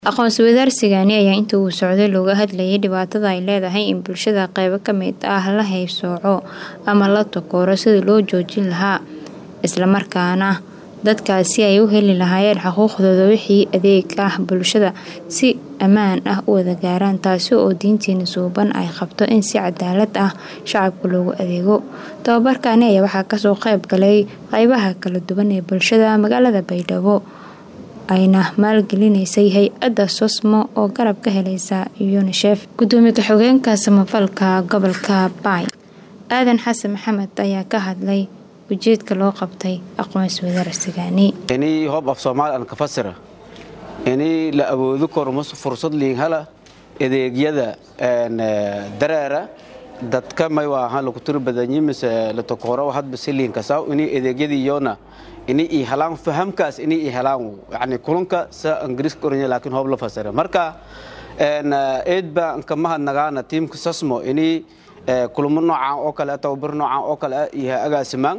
Aqoonsi wadaarsigani ayaa intii uu socday looga hadlayay dhibaatada ay leedahay in bulshada qaybo ka mid ah la haybsooco ama la takooro sidii loo joojin lahaa, isla markaana dadkaasi ay u heli lahaayeen xuquuqdooda wixii adeeg ah bulshada si ammaan ah u wada gaaraan taasi oo diinteena suuban ay qabto in si cadaalad ah shacabka loogu adeego. Tababarkani ayaa waxaa kasoo qayb galay qaybaha kala duwan ee bulshada magaalada Baydhabo ayna maalgelineysay hay-adda SOSMO oo garab ka helaysa UNICEF. Gudoomiye ku-xigeenka samafalka gobolka Bay Aadan Xasan Maxamed ayaa ka hadlay ujeedka loo qabtay aqoonsi wadaarsigani. inii hoob af soomaali aan ka fasira inii la awoodi karo mas fursad liin hala adeegyada dareera dadka may waahan lagu tiri badanyi mise la takooro hadba si liin kasaw inii adeegyadii yoona inii i helaan fahamkaas inii i helaan yani kulunka sa ingiriiska oranya laakiin hoob la fasira marka eed baa anka mahadnagaana tiimka sasmo inii kulamo noocan oo kale tababar noocan oo kale iyo agaasimaan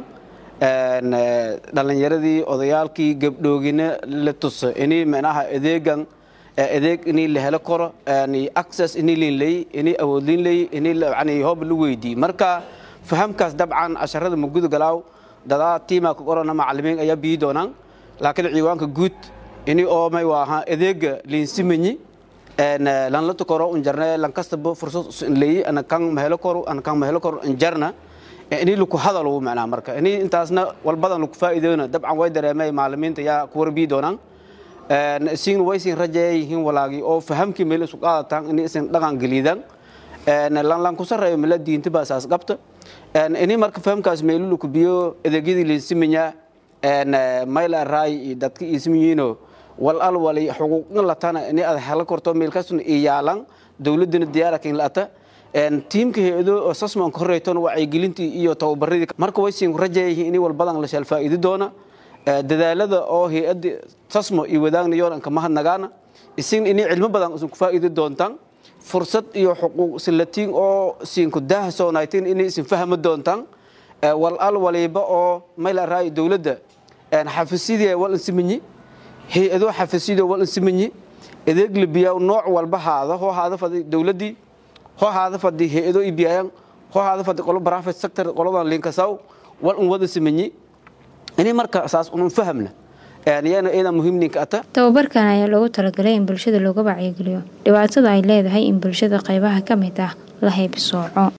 dhalinyaradii odayaalkii gabdhoogina la tuso inii micnaha adeegan adeeg inii la helo karo access inii liin leey inii awood liin leey inii yani hoob la weydii marka fahamkaas dabcan casharada maguda galaaw dadaa tiimaa ka qorana macalimiin ayaa bii doonaan laakiin ciiwaanka guud inii oo may waaha adeega liinsimanyi lan la tukoro unjarne lan kastaba fursad leeyi ana kan mahelo koro ana kan mahelo koro unjarna inii laku hadalo macnaa marka inii intaasna walbadan laku faa'iideena dabcan way dareemay macalimiinta yaa ku warbii doonaan isin way sin rajeeyihiin walaagi oo fahamkii meel isu qaadataan inii isin dhaqan geliidaan lan lan ku sarreeyo mila diinta baa saas qabta inii marka fahamkaas meelu laku biyo adeegyadii liinsimanyaa mayla raay iyo dadka iisimiyiino wal al wali xuquuqna latana inii aad helo korto meelkaasuna iyaalan dowladana diyaarakin lata tiimka hay-ado oo sasman ka horeytona wacyigelintii iyo tababaradii marka way siin rajayihiin inii walbadan la sheel faa'iidi doona dadaalada oo hay-adda sasmo iyo wadaagna yoon anka mahadnagaana isin inii cilmo badan isin ku faa'iidi doontaan fursad iyo xuquuq silatiin oo siinku daahsoonaytiin inay isin fahmi doontaan wal al waliba oo mayla raay dowladda xafisyadii wal insimanyi hay-ado xafisyadii wal insimanyi adeeg libiyaa nooc walba haada hoo haada fadi dowladdii hoo haada fadi hay-ado ibiyaayan hoo haada fadi qolo private sector qoladan linkasaw wal un wada simanyi inay marka saas unun fahamna yana iyada muhiimninka ata tababarkan ayaa loogu talagalay in bulshada looga wacyigeliyo dhibaatada ay leedahay in bulshada qaybaha ka mid ah la haybsooco